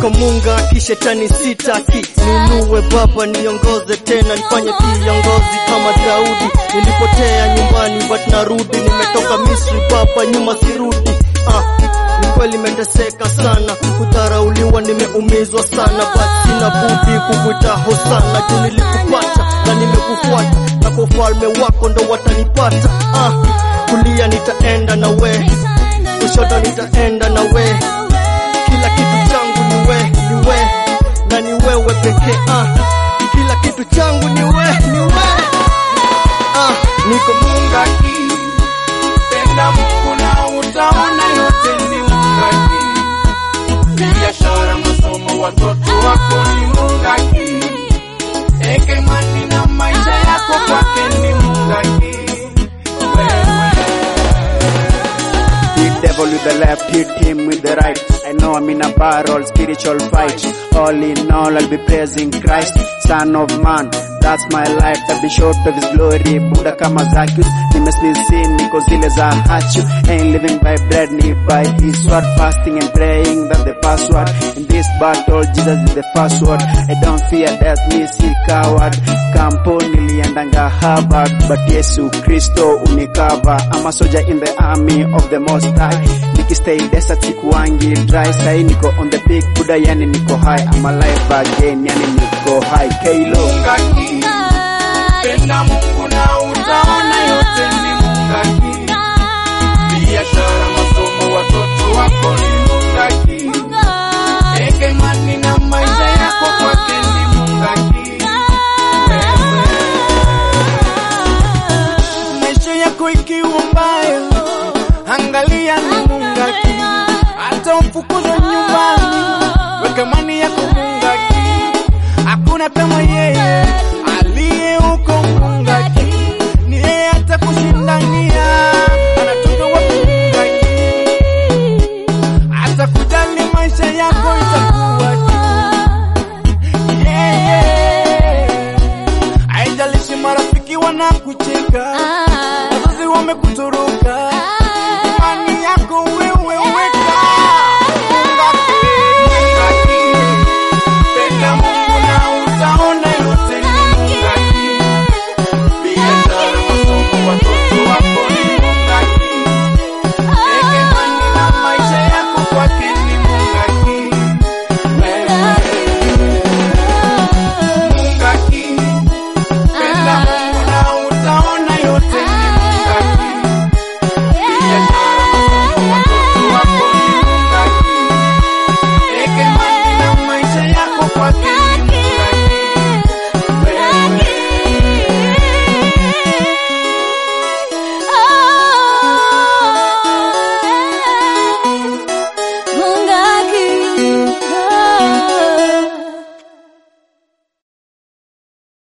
niko munga kishetani sitaki ninue baba niongoze tena nifanye kiongozi kama Daudi nilipotea nyumbani but narudi nimetoka Misri baba nyuma sirudi ah ni kweli meteseka sana kudharauliwa nimeumizwa sana but sina budi kukuita hosana juu nilikupata na nimekufuata na kwa ufalme wako ndo watanipata ah kulia nitaenda na we kushoto nitaenda na we kila kitu changu ni we ni we na ni wewe pekee ah kila kitu changu ni we ni we ah niko mungaki penda Mungu na utaona yote ni mungaki biashara masomo watoto wako ni mungaki ekemani na maisha yako kwake ni mungaki Hit devil with the left, hit him with the right. I know I'm in a barrel, spiritual fight. All in all, I'll be praising Christ, Son of Man. That's my life, I'll be short of his glory. Buddha kama Zacchaeus, nimeslisin niko zile za hachu. Ain't living by bread, ni by his word. Fasting and praying, that's the password. In this battle, Jesus is the first word. I don't fear death, me si coward. Kampo niliendanga Harvard, but Yesu Kristo unikava. I'm a soldier in the army of the most high. Nikistay desert sikuwangi dry. Sai niko on the big Buddha, yani niko high. I'm alive again, yani niko high. K-Lo. mungaki penda Mungu na utaona yote ni mungaki biashara masomo watoto wako ni mungaki ekemani na maisha yako kwake ni mungaki maisha yako ikiwa mbaya angalia ni mungaki hata ufukuzwe nyumbani weka mani yako mungaki hakuna kama yeye aliye huko mungaki ni yeye hata kushindania anatoka wapi mungaki hata kujali maisha yako itakuwa yeye haijalishi marafiki wanakucheka wazazi wamekutoroka